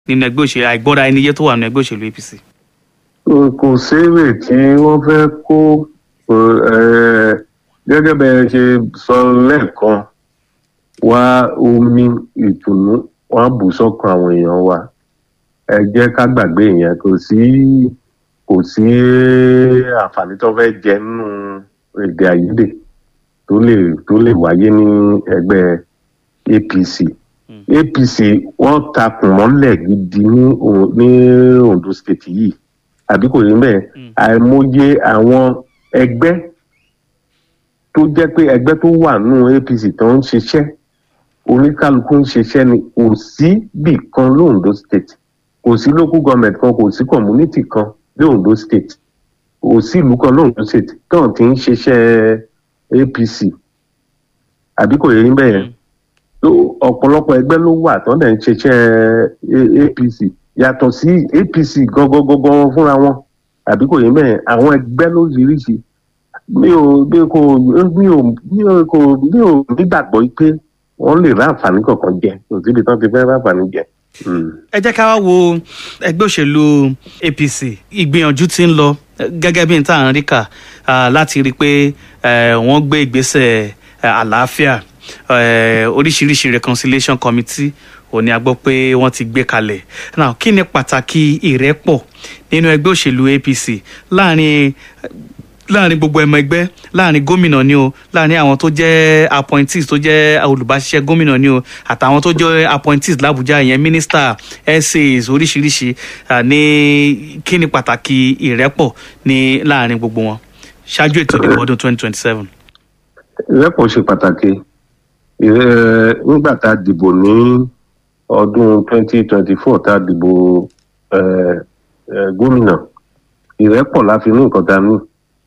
nínú ẹgbẹ́ òṣèlú àìgbọ́ra ẹni yé tó wà nínú ẹgbẹ́ òṣèlú apc. kò séèrè tí wọ́n fẹ́ kó eh, gẹ́gẹ́ bẹ́ẹ̀ ṣe sọ lẹ́ẹ̀kan wá omi ìtùnú wọ́n á bù sọ́kàn àwọn èèyàn wa ẹ jẹ́ ká gbàgbé ìyẹn kò sí kò sí àǹfààní tó fẹ́ jẹ nínú èdè àìyedè tó lè tó lè wáyé ní ẹgbẹ́ apc apc wọ́n takùn mọ́lẹ̀ gidi ní O- ní ondo state yìí àbí kò rí bẹ́ẹ̀ àìmọye àwọn ẹgbẹ́ tó jẹ́ pé ẹgbẹ́ tó wà nínú apc tó ń ṣiṣẹ́ oníkálukú ń ṣiṣẹ́ ni kò sí bì kan lóńdó state kò sí local government kan kò sí community kan lóńdó state kò sí ìlú kan lóńdó state tán ti ń ṣiṣẹ́ apc àbí kò yẹ yín bẹ́ẹ̀ yẹn tó ọ̀pọ̀lọpọ̀ ẹgbẹ́ ló wà tán dẹ̀ ń ṣiṣẹ́ A- apc yàtọ̀ sí apc gangan fúnra wọn àbí kò yẹ bẹ́ẹ̀ yẹn àwọn ẹgbẹ́ lóríṣiríṣi mi ò mi kò mi ò mi ò kò mi ò nígbàgbọ́ pé wọ́n lè rá àǹfààní kankan jẹ kò síbi tán ti fẹ́ rá àǹfààní jẹ. Mm. ẹ jẹ́ ká wá wo ẹgbẹ́ òṣèlú apc ìgbìyànjú tí ń lọ eh, gẹ́gẹ́ bí n tá à ń rí kà ah, láti rí i pé eh, wọ́n gbé ìgbésẹ̀ eh, àlàáfíà eh, oríṣiríṣi reconciliation committee òní a gbọ́ pé wọ́n ti gbé kalẹ̀ now kí ni pàtàkì ìrẹ́pọ̀ nínú ẹgbẹ́ òṣèlú apc láàrin láàrin gbogbo ẹmọ ẹgbẹ́ láàrin gómìnà ni o láàrin àwọn tó jẹ́ appointees tó jẹ́ olùbáṣiṣẹ́ gómìnà ni o àtàwọn tó jẹ́ appointees làbújá ìyẹn minister essays oríṣiríṣi ah, ní kí ni pàtàkì ìrẹ́pọ̀ ní láàrin gbogbo wọn ṣáájú ètò ìdìbò ọdún twenty twenty seven. ìrẹ́pọ̀ ṣe pàtàkì Ìrẹ́- nígbà tá a dìbò ní ọdún 2024 tá a dìbò eh, eh, gómìnà ìrẹ́pọ̀ la fi ní nǹkan tá a ní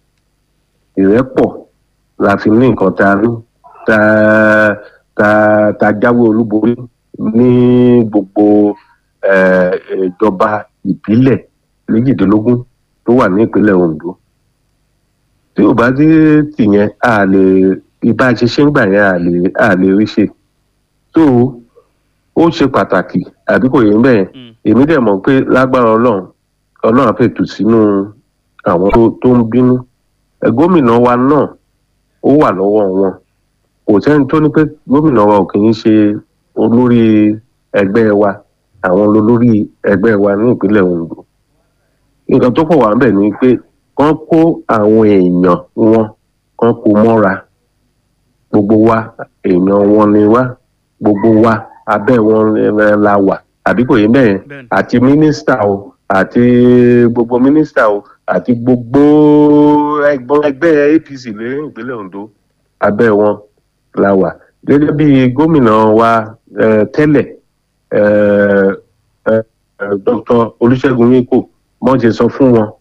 ìrẹ́pọ̀ la fi ní nǹkan tá a ní tá tá tá a jáwé olúborí ní gbogbo eh, ìjọba ìbílẹ̀ méjìdínlógún tó wà ní ìpínlẹ̀ Ondo tí ò bá dé tìyẹn a lè ibà ṣiṣẹ́ ń gbà yẹn a lè a lè rí ṣe tó ó ṣe pàtàkì àbí kò yé bẹ́ẹ̀ èmi dẹ̀ mọ̀ pé lágbára ọlọ́run ọlọ́run á fètò sínú àwọn tó tó ń bínú ẹ gómìnà wa náà ó wà lọ́wọ́ wọn kò sẹ́ni tó ní pé gómìnà wa ò kì í ṣe olórí ẹgbẹ́ wa àwọn olórí ẹgbẹ́ wa ní ìpínlẹ̀ Ondo nǹkan tó pọ̀ wà ń bẹ̀ ni pé kán kó àwọn èèyàn wọn kán kó mọ́ra gbogbo wa èèyàn wọn ni wá gbogbo wa abẹ́ wọn eh, la wà àbí kò yé bẹ́ẹ̀ Bẹ́ẹ̀ni. àti mínísítà o àti gbogbo mínísítà o àti gbogbo ẹgbọn ẹgbẹ́ APC ní ìpínlẹ̀ Ondo abẹ́ wọn la wà gẹ́gẹ́ bí gómìnà wa eh, tẹ́lẹ̀ eh, eh, eh, Dr. Olúṣẹ́gun Míkò wọ́n ti sọ fún wọn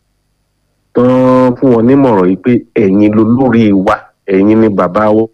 tán fún wọn nímọ̀ràn yìí pé ẹ̀yin lolórí wa ẹ̀yin ni bàbá wa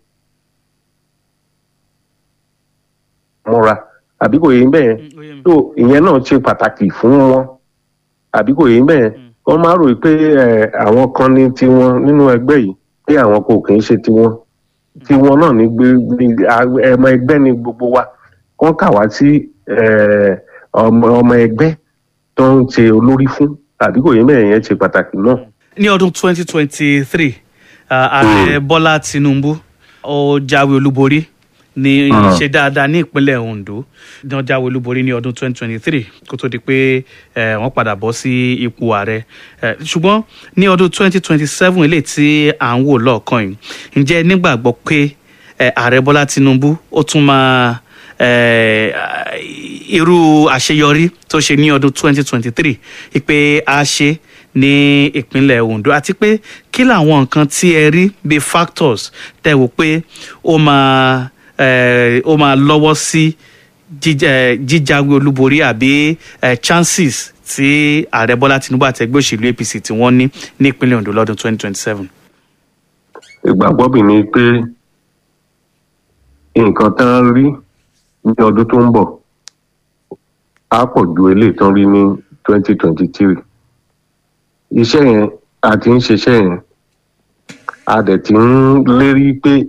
mọ́ra àbí kò yé bẹ́ẹ̀ tó ìyẹn náà ṣe pàtàkì fún wọn àbí kò yé bẹ́ẹ̀ wọ́n máa rò pé ẹ̀, àwọn kan ní tiwọn nínú ẹgbẹ́ yìí pé àwọn kò kì í ṣe tiwọn tiwọn náà ní gbé ní- a- ẹmọ ẹgbẹ́ ní gbogbo wa kán kà wá sí ẹ̀, ọmọ ọmọ ẹgbẹ́ tó ń ṣe olórí fún àbí kò yé bẹ́ẹ̀ yẹn ṣe pàtàkì náà. ní ọdún twenty twenty three ààrẹ bọ́lá tinubu ó jáwé olúborí ní Mm. ṣe dáadáa ní ìpínlẹ̀ ondo ní wọ́n jáwé olúborí ní ọdún twenty twenty three kó tó di pé eh, wọ́n padà bọ́ sí ipò ààrẹ Eh, ṣùgbọ́n ní ọdún twenty twenty seven eléyìí tí à ń wò lọ́ọ̀kan yìí ǹjẹ́ ẹ nígbàgbọ́ pé eh, ààrẹ bọ́lá tinubu ó tún máa eh, irú àṣeyọrí tó ṣe ní ọdún twenty twenty three ìpè a ṣe ní ìpínlẹ̀ ondo àti pé kí làwọn nǹkan tí ẹ rí bíi factors tẹ wò pé ó máa eh, ó máa lọ́wọ́ sí jíjẹ- jíjáwé olúborí àbí eh, chances tí ààrẹ bọ́lá tinubu àti ẹgbẹ́ òṣèlú apc tí wọ́n ní ní ìpínlẹ̀ ondo lọ́dún twenty twenty seven. ìgbàgbọ́ mi ni pé nǹkan tán rí ní ọdún tó ń bọ̀ á pọ̀ ju eléyìí tán rí ní twenty twenty three iṣẹ́ yẹn a ti ń ṣiṣẹ́ yẹn a dẹ̀ ti ń lérí pé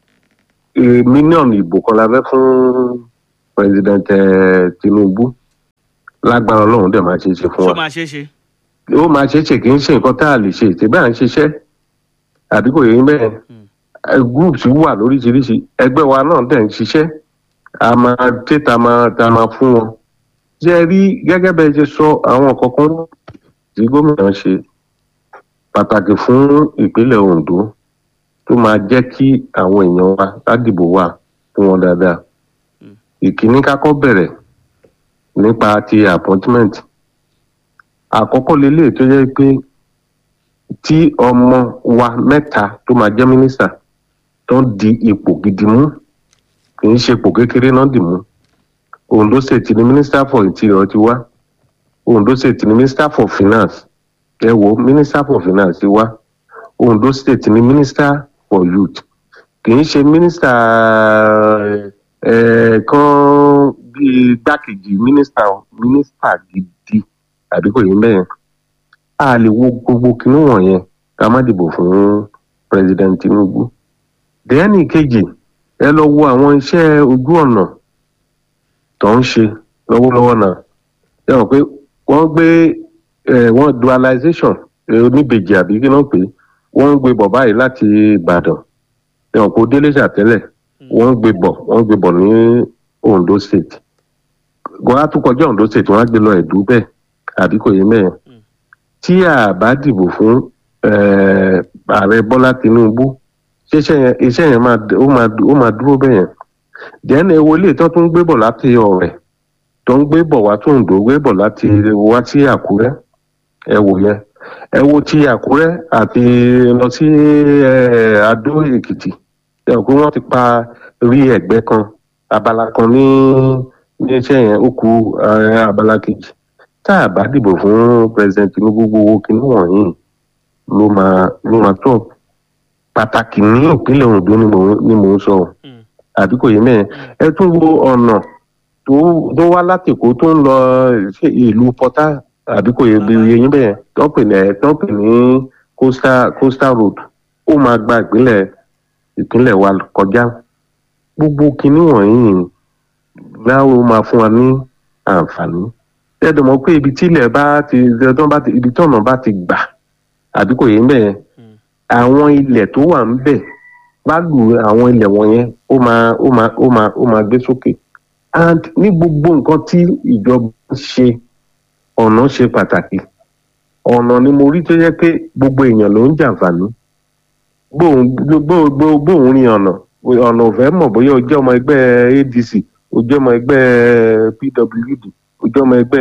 eh, mílíọ̀nù ìbò kan la fẹ́ fún president eh, Tinubu lágbára ọlọ́run dẹ̀ máa ṣe é ṣe fún ṣó wa máa ṣeé ṣe. ó máa ṣe é ṣe kì í ṣe nǹkan tá a lè ṣe ètè bá à ń ṣiṣẹ́ àbí kò yẹ yín bẹ́ẹ̀ Eh, groups wà lóríṣiríṣi ẹgbẹ́ wa náà dẹ̀ ń ṣiṣẹ́ a máa dé ta máa ta máa fún wọn ṣe é rí gẹ́gẹ́ bẹ́ẹ̀ ṣe sọ àwọn kankan tí gómìnà ṣe pàtàkì fún ìpínlẹ̀ Ondo tó máa jẹ́ kí àwọn èèyàn wa ládìbò wa fún wọn dáadáa ìkíní kákọ́ bẹ̀rẹ̀ nípa ti appointment àkọ́kọ́ lélẹ̀ tó jẹ́ pé tí ọmọ wa mẹ́ta tó máa jẹ́ mínísítà tó ń di ipò gidi mú kì í ṣe ipò kékeré náà dì mú Ondo state ni minister for interior ti wá Ondo state ni minister for finance ẹ wo minister for finance ti wá Ondo state ni minister for youth kì í ṣe minister ẹ kan bíi gbákejì minister minister gidi àbí kò yé mẹ́rin a lè wo gbogbo kinní wọ̀nyẹn ká má dìbò fún president Tinubu dẹ́ẹ́nì kejì ẹ lọ wo àwọn iṣẹ́ ojú ọ̀nà tó ń ṣe lọ́wọ́lọ́wọ́ náà ẹ mọ̀ pé wọ́n gbé ẹ wọ́n dualization ẹ, oníbejì àbí kí náà pé wọ́n ń gbé bọ̀ báyìí láti Ìbàdàn ẹ mọ̀ pé ó délé ṣàtẹ́lẹ̀ wọ́n ń gbé bọ̀ wọ́n ń gbé bọ̀ ní Ondo state wọ́n á tún kọjá Ondo state wọ́n á gbé lọ Ẹ̀dú bẹ́ẹ̀ àbí kò yé mẹ́rin tí a bá dìbò fún eh, ààrẹ Bọ́lá Tinubu ṣiṣẹ́ yẹn iṣẹ́ yẹn máa d- ó máa d- ó máa dúró bẹ́ẹ̀ yẹn dẹ́nu ewo ilé tó tún gbé bọ̀ láti ọ̀rẹ́ tó ń gbé bọ̀ wá tó ń dò gbé bọ̀ láti wá sí Àkúrẹ́ ẹ wò yẹn ẹ wo ti Àkúrẹ́ àti lọ sí eh, Adó Èkìtì ẹ rò pé wọ́n ti pa rí ẹ̀gbẹ́ kan abala kan ní ní iṣẹ́ yẹn ó ku eh, abala kejì tá a bá dìbò fún president Tinubu gbogbo kinní wọ̀nyí ló máa ló máa tó pàtàkì ní ìpínlẹ̀ Ondo ni mò ń ni mò ń sọ o. Mm. àbí kò yé mẹ́rin ẹ tún wo ọ̀nà tó tó wá láti Èkó tó ń lọ sí ìlú Pọ́tà àbí kò yé bí yé yín bẹ́ẹ̀ tó ń pè ní tó ń pè ní coastal coastal road ó máa gba ìpínlẹ̀ ìpínlẹ̀ wa kọjá gbogbo kinní wọ̀nyí láwọn máa fún wa ní àǹfààní ẹ̀dùn mọ̀ pé ibi tílẹ̀ bá ti tó bá ti ibi tọ̀nà bá ti gbà àbí kò yé bẹ́ẹ̀ àwọn ilẹ̀ tó wà ń bẹ̀ value àwọn ilẹ̀ wọ̀nyẹn ó máa ó máa ó máa ó máa gbé sókè and ní gbogbo nǹkan tí ìjọba ń ṣe ọ̀nà ṣe pàtàkì ọ̀nà ni mo rí tó yẹ pé gbogbo èèyàn ló ń jàǹfààní bóun bó- bó- bóun rin ọ̀nà ọ̀nà ò fẹ́ mọ̀ bóyá o jẹ́ ọmọ ẹgbẹ́ ADC o jẹ́ ọmọ ẹgbẹ́ PWD o jẹ́ ọmọ ẹgbẹ́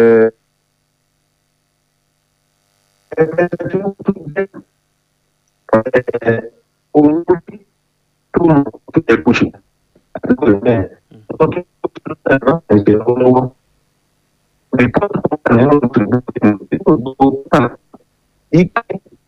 ẹgbẹ́ tí ó tún jẹ́ ẹ̀, ohun tó bí tó mọ̀ tó yẹ kó ṣe àdúgbò yìí bẹ́ẹ̀ ọdún tó ti rẹ̀ náà ẹ̀jẹ̀ lọ́wọ́ rìpọ́tù tó wà nínú ìdìbò ìdìbò gbogbo tà yíká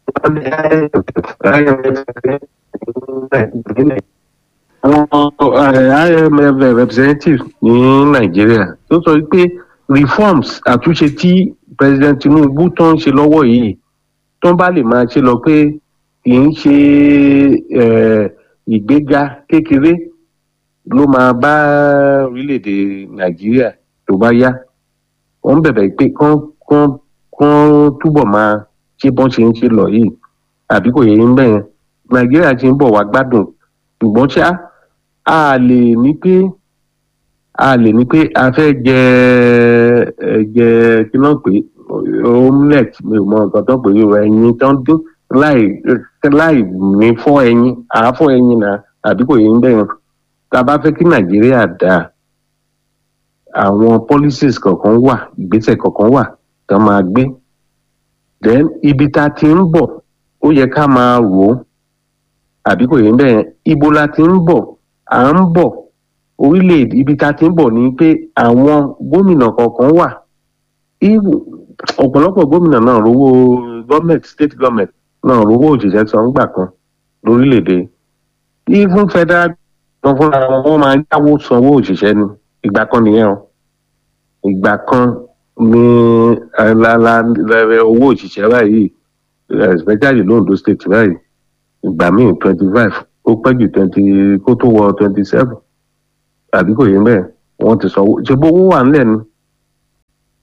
àwọn IMF representative ní Nàìjíríà tó sọ pé reforms àtúnṣe tí President Tinubu tó ń ṣe lọ́wọ́ yìí tó bá lè máa ṣe lọ pé kì í ṣe eh, ìgbéga kékeré ló máa bá orílẹ̀-èdè Nàìjíríà tó bá yá wọ́n bẹ̀bẹ̀ pé kán kán kán túbọ̀ máa ṣe bọ́n ṣe ń ṣe lọ yìí àbí kò yẹ yín bẹ́ẹ̀ Nàìjíríà ti ń bọ̀ wá gbádùn ṣùgbọ́n ṣá a lè ní pé a lè ní pé a fẹ́ jẹ ẹ jẹ kí náà pé omelette mi ò mọ nǹkan tó pè é ẹyin tó ń dín láì láì ní fọ́ ẹyin àáfọ́ ẹyin náà àbí kò yẹ yín bẹ́ẹ̀ tá a bá fẹ́ kí Nàìjíríà dáa àwọn policies kọ̀ọ̀kan wà ìgbésẹ̀ kọ̀ọ̀kan wà tó máa gbé then ibi tá a ti ń bọ̀ ó yẹ ká máa rò ó àbí kò yẹ bẹ́ẹ̀ ibo la ti ń bọ̀ à ń bọ̀ orílẹ̀-èdè ibi tá a ti ń bọ̀ ni pé àwọn gómìnà kọ̀ọ̀kan wà Even- ọ̀pọ̀lọpọ̀ gómìnà náà rówó gọ́ọ̀mẹ̀ntì state government náà rówó òṣìṣẹ́ san gbà kan lórílẹ̀-èdè even federal gan fúnra wọn wọ́n máa ń yáwó sanwó òṣìṣẹ́ ni ìgbà kan nìyẹn o ìgbà kan ní eh, la la la- owó òṣìṣẹ́ báyìí eh, especially londo state báyìí ìgbà míì twenty five ó pẹ́ jù twenty kó tó wọ twenty seven àbí kò yé bẹ́ẹ̀ wọ́n ti sanwó ṣe bó owó wà ńlẹ̀ ni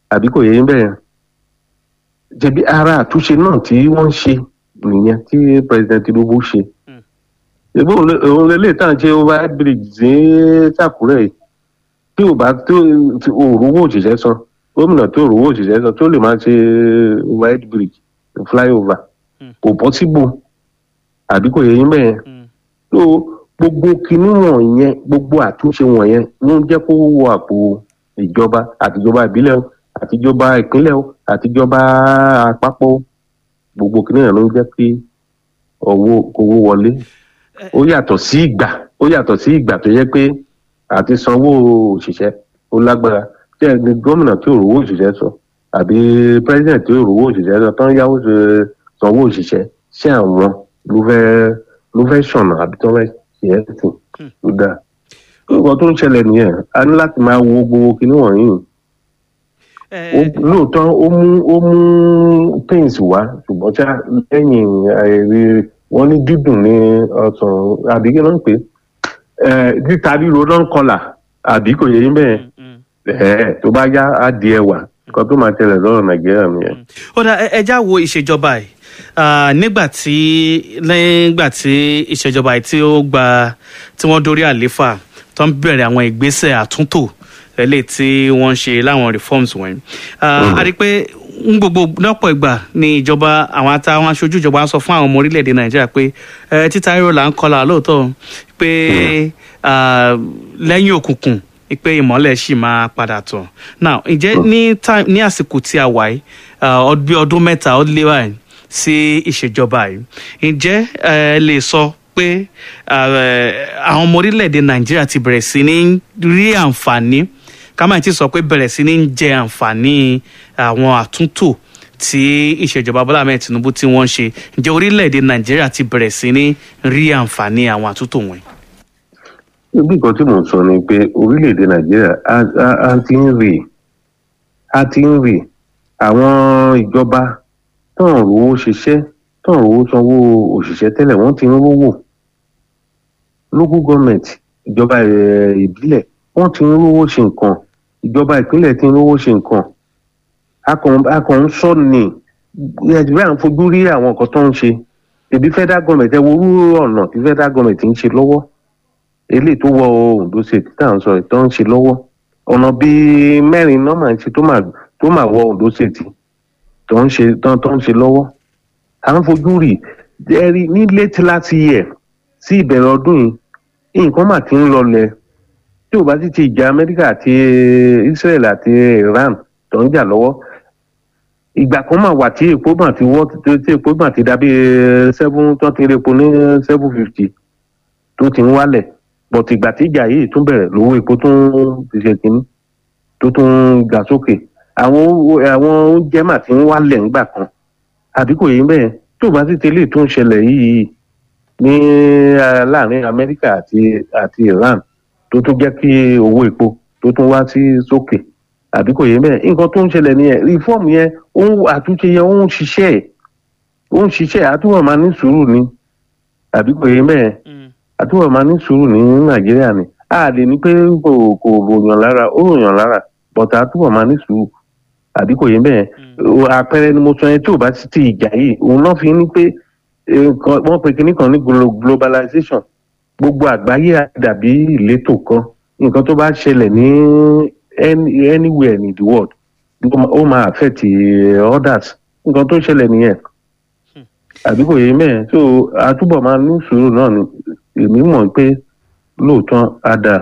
àbí kò yẹ yín bẹ́ẹ̀ jẹ̀bi ara àtúnṣe náà tí wọ́n ń ṣe nìyẹn tí president tinubu ṣe Mm. ìbò òun lélẹ̀ tá à ń ṣe over bridge ní sàkúrẹ́ yìí tí ò bá tó tí òrówó òṣìṣẹ́ san gómìnà tó òrówó òṣìṣẹ́ san tó lè máa ṣe over bridge flyover Mm. kò possible àbí kò yẹ yín bẹ́ẹ̀ Mm. so gbogbo kinní wọ̀nyẹn gbogbo àtúnṣe wọ̀nyẹn ló ń jẹ́ kó wọ àpò ìjọba àtijọba ìbílẹ̀ o àtijọba ìpínlẹ̀ o àtijọba àpapọ̀ o gbogbo kinní yẹn ló ń jẹ́ kí owó owó wọlé ó yàtọ̀ sí ìgbà ó yàtọ̀ sí ìgbà tó yẹ pé àti sanwó òṣìṣẹ́ ó lágbára tí ẹni gómìnà tí ò rówó òṣìṣẹ́ sọ àbí president tí ò rówó òṣìṣẹ́ sọ tán yáwó ṣe- sanwó òṣìṣẹ́ ṣé àwọn ló fẹ́ ló fẹ́ ṣọ̀nà àbí tó fẹ́ ṣe é sìn tó dáa. nǹkan tó ń ṣẹlẹ̀ nìyẹn a ní láti máa wo gbogbo kinní wọ̀nyí ẹ ó- lóòótọ́ ó mú ó mú pains wá ṣùgbọ́n tí lẹ́yìn àìrí wọ́n ní dídùn ní ọ̀sán àbí kí ló ń pè é títa ríro ló ń kọlà àbí kò yẹ yín bẹ́ẹ̀ Mm, mm. ẹ̀ẹ́ tó bá yá á di ẹwà nǹkan tó máa tẹ̀lé lọ́rọ̀ nàìjíríà nìyẹn. ó dá ẹ- ẹjá wo ìṣèjọba yìí Ah, nígbà tí nígbà tí ìṣèjọba yìí tí ó gba tí wọ́n dórí àléfà tó ń bẹ̀rẹ̀ àwọn ìgbésẹ̀ àtúntò eléyìí tí wọ́n ń ṣe láwọn reforms wọ̀nyí Ah, a rí i pé ń gbogbo lọ́pọ̀ ìgbà ni ìjọba àwọn àtàwọn aṣojú ìjọba sọ fún àwọn ọmọ orílẹ̀-èdè nàìjíríà pé ẹ, títa ríro là ń kọlà lóòótọ́ pé ah, lẹ́yìn òkùnkùn pé ìmọ́lẹ̀ sì máa padà tàn now ǹjẹ́ ní time ní àsìkò tí a wà yìí ah, ọd- bí ọdún mẹ́ta ó lé báyìí sí ìṣèjọba yìí ǹjẹ́ ẹ lè sọ pé ah, àwọn ọmọ orílẹ̀-èdè nàìjíríà ti bẹ̀rẹ̀ sí ní rí àǹfààní ká má ti sọ pé bẹ̀rẹ̀ sí ní jẹ àǹfààní àwọn àtúntò tí ìṣèjọba bọ́lá ahmed tinubu tí wọ́n ń ṣe ǹjẹ́ orílẹ̀-èdè nàìjíríà ti bẹ̀rẹ̀ sí ní rí àǹfààní àwọn àtúntò wọ̀nyí. ibi kan tí mò ń sọ ni pé orílẹ̀-èdè nàìjíríà á- á á ti ń rè á ti ń rè àwọn ìjọba tán rówó ṣiṣẹ́ tán rówó sanwó òṣìṣẹ́ tẹ́lẹ̀ wọ́n ti ń rówó local government ìjọba eh, ìbílẹ̀ wọ́n ti ń rówó ṣe nǹkan ìjọba ìpínlẹ̀ ti ń rówó ṣe nǹkan a kàn a kàn ń sọ ní nàìjíríà ń fojú rí àwọn nǹkan tó ń ṣe èbí federal government ẹ wo orú ọ̀nà tí federal government ń ṣe lọ́wọ́ eléyìí tó wọ ondo state tá à ń sọ ẹ̀ tó ń ṣe lọ́wọ́ ọ̀nà bíi mẹ́rin náà máa ń ṣe tó máa tó máa wọ ondo state tó ń ṣe tó tó ń ṣe lọ́wọ́ à ń fojú rí ẹ̀rí ní late last year sí ìbẹ̀rẹ̀ ọdún yìí nǹkan mà ti ń lọlẹ̀ tí ò bá ti ti ìjà amẹ́ríkà àti israel àti iran tó ń jà lọ́wọ́ ìgbà kan mà wà tí epo mà ti wọ́ tí epo mà ti dàbí seven tó ti rí epo ní seven fifty tó ti ń wálẹ̀ bọ̀tì ìgbà tí ìjà yìí tún bẹ̀rẹ̀ lówó epo tún ti ṣe kínní tó tún ga sókè àwọn owó- àwọn oúnjẹ mà ti ń wálẹ̀ ńgbà kan àbí kò yé bẹ́ẹ̀ tí ò bá sì tẹ́lẹ̀ tó ń ṣẹlẹ̀ yìí ní eh, láàrin amẹ́ríkà àti àti iran tó tún jẹ́ kí owó epo tó tún wá sí sókè àbí kò yé bẹ́ẹ̀ nǹkan tó ń ṣẹlẹ̀ nìyẹn reform yẹn ó ń àtúnṣe yẹn ó ń ṣiṣẹ́ ẹ̀ ó ń ṣiṣẹ́ ẹ̀ àtúwọ̀ máa ní sùúrù ni àbí kò yé bẹ́ẹ̀ àtúwọ̀ máa ní sùúrù ní nàìjíríà ni a lè ní pé kò kò ròyàn lára ó ròyàn lára bọ̀tà àtúwọ̀ máa ní sùúrù àbí kò yé bẹ́ẹ̀ o- àpẹẹrẹ ni mo sọ yẹn tí ò bá ti ti ìjà yìí òun náà fi ní pé eh, nǹkan- wọ́n pe kinní kan ní glo- globalization gbogbo àgbáyé á dàbí ìletò kan nǹkan tó bá ṣẹlẹ̀ ní any- anywhere in the world ó máa- ó máa affect eh, others nǹkan tó ṣẹlẹ̀ nìyẹn àbí kò yé mẹ́ẹ̀ so àtúbọ̀ máa ní sùúrù náà ni èmi mọ̀ pé lóòótọ́ á dáa.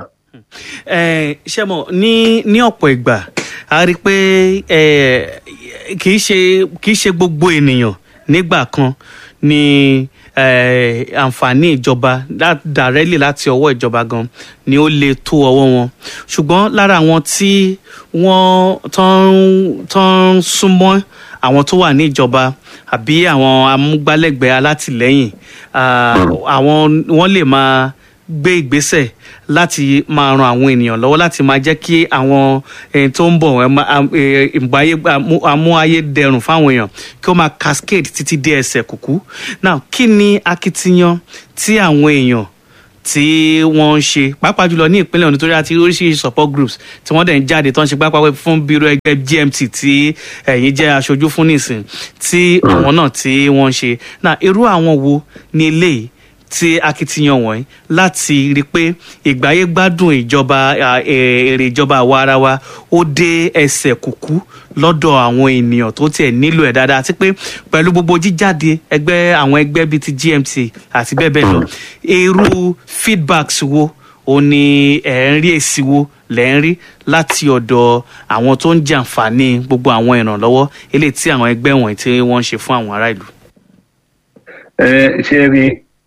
ẹ ṣe mọ ní ní ọ̀pọ̀ ìgbà a rí i pé ẹ kì í ṣe kì í ṣe gbogbo ènìyàn nígbà kan ni ẹ, àǹfààní ìjọba lá- dàrẹ́lì láti ọwọ́ ìjọba gan ni ó lè tó ọwọ́ wọn ṣùgbọ́n lára àwọn tí wọ́n tán tán súnmọ́ àwọn tó wà ní ìjọba àbí àwọn amúgbálẹ́gbẹ̀ẹ́ alátìlẹ́yìn ah, àwọn wọ́n lè máa gbé ìgbésẹ̀ láti máa ran àwọn ènìyàn lọ́wọ́ láti máa jẹ́ kí àwọn ẹni tó ń bọ̀ ẹ máa- am- ẹ, ìgbáyé amú- amú ayé dẹrùn fáwọn èèyàn kí ó máa cascade títí dé ẹsẹ̀ kùkú now kí ni akitiyan tí àwọn èèyàn tí wọ́n ń ṣe pàápàá jùlọ ní ìpínlẹ̀ Ondo torí àti oríṣiríṣi support groups tí wọ́n dẹ̀ ń jáde tó ń ṣe pápá fún bírò ẹgbẹ́ GMT tí ẹ̀yin jẹ́ aṣojú fún nìsín tí àwọn náà tí wọ́n ń ṣe náà irú àwọn wo ni eléyìí tí akitiyan wọ̀nyí láti rí i pé ìgbáyé gbádùn ìjọba èrè ìjọba àwa ara wa ó dé ẹsẹ̀ kùkú lọ́dọ̀ àwọn ènìyàn tó tiẹ̀ nílò ẹ̀ dáadáa àti pé pẹ̀lú gbogbo jíjáde ẹgbẹ́ àwọn ẹgbẹ́ bíi ti GMT àti bẹ́ẹ̀ bẹ́ẹ̀ lọ irú feedbacks wo ó ní ẹ̀ ń rí èsì wo lẹ́ ń rí láti ọ̀dọ̀ àwọn tó ń jàǹfààní gbogbo àwọn ìrànlọ́wọ́ eléyìí tí àwọn ẹgbẹ́ wọ̀nyí tí wọ́n ń ṣe fún àwọn ará ìlú. ẹ ṣe rí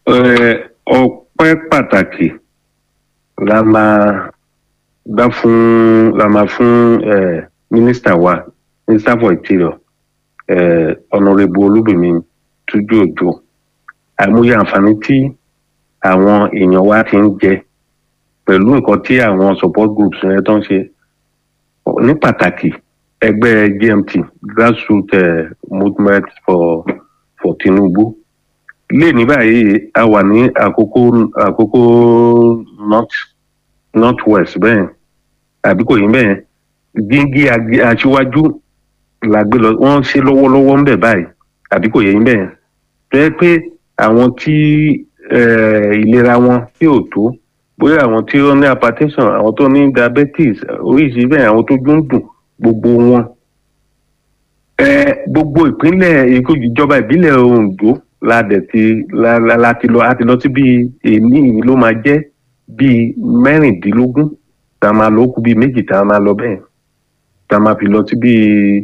ọpẹ́ pàtàkì la máa dá fún la máa fún mínísítà wa minister for interior honourable olúbìmí tújú òjò àìmọye àǹfààní tí àwọn èèyàn wa ti ń jẹ pẹ̀lú nǹkan tí àwọn support groups yẹn tó ń ṣe ní pàtàkì ẹgbẹ́ GMT grassroots uh, movement for for Tinubu lè ní báyìí a wà ní àkókò àkókò north north west bẹ́ẹ̀ àbí kò yí bẹ́ẹ̀ gígí aṣíwájú la gbé lọ wọ́n ṣe lọ́wọ́lọ́wọ́ ń bẹ̀ báyìí àbí kò yẹ yín bẹ́ẹ̀ tó yẹ pé àwọn tí ìlera wọn tí ò tó bóyá àwọn tí ó ní hypertension àwọn tó ní diabetes oríṣiríṣi bẹ́ẹ̀ àwọn tó dún dùn gbogbo wọn gbogbo ìpínlẹ̀ ìjọba ìbílẹ̀ Ondo la dẹ̀ ti la la ti lọ a ti lọ sí bíi èmi ló máa jẹ́ bíi mẹ́rìndínlógún tá a máa lọ kú bíi méjì tá a máa lọ bẹ́ẹ̀ tá a máa fi lọ sí bíi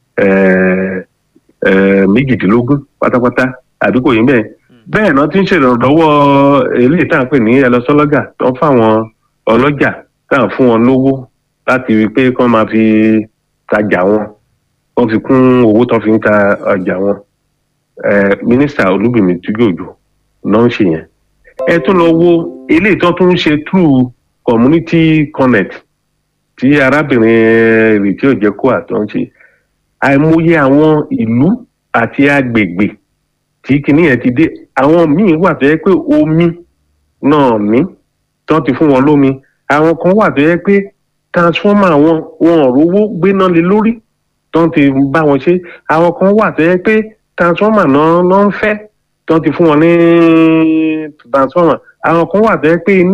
méjìdínlógún pátápátá àbí kò yín bẹ́ẹ̀ bẹ́ẹ̀ náà ti ń ṣèrànlọ́wọ́ eléyìí tá à ń pè ní ẹlọ́sọ́lọ́gà tó ń fáwọn ọlọ́jà tá à ń fún wọn lówó láti rí i pé kí wọ́n máa fi tajà wọn wọ́n fi kún owó tó fi ń ta ọjà wọn mínísítà olúbìmí túgòjò náà ń ṣe yẹn ẹ tún lọ wo eléyìí tó tún ń ṣe through community connect tí arábìnrin rìtí òjẹkọ àtọ ń ṣe àìmọye àwọn ìlú àti agbègbè tí kinní yẹn ti dé àwọn míì wà tó yẹ pé omi náà ní tó ti fún wọn lómi àwọn kan wà tó yẹ pé transformer wọn wọn ò rówó gbéná lé lórí tó ti bá wọn ṣe àwọn kan wà tó yẹ pé transformer náà náà ń fẹ́ tó ti fún wọn ní transformer àwọn kan wà tó yẹ pé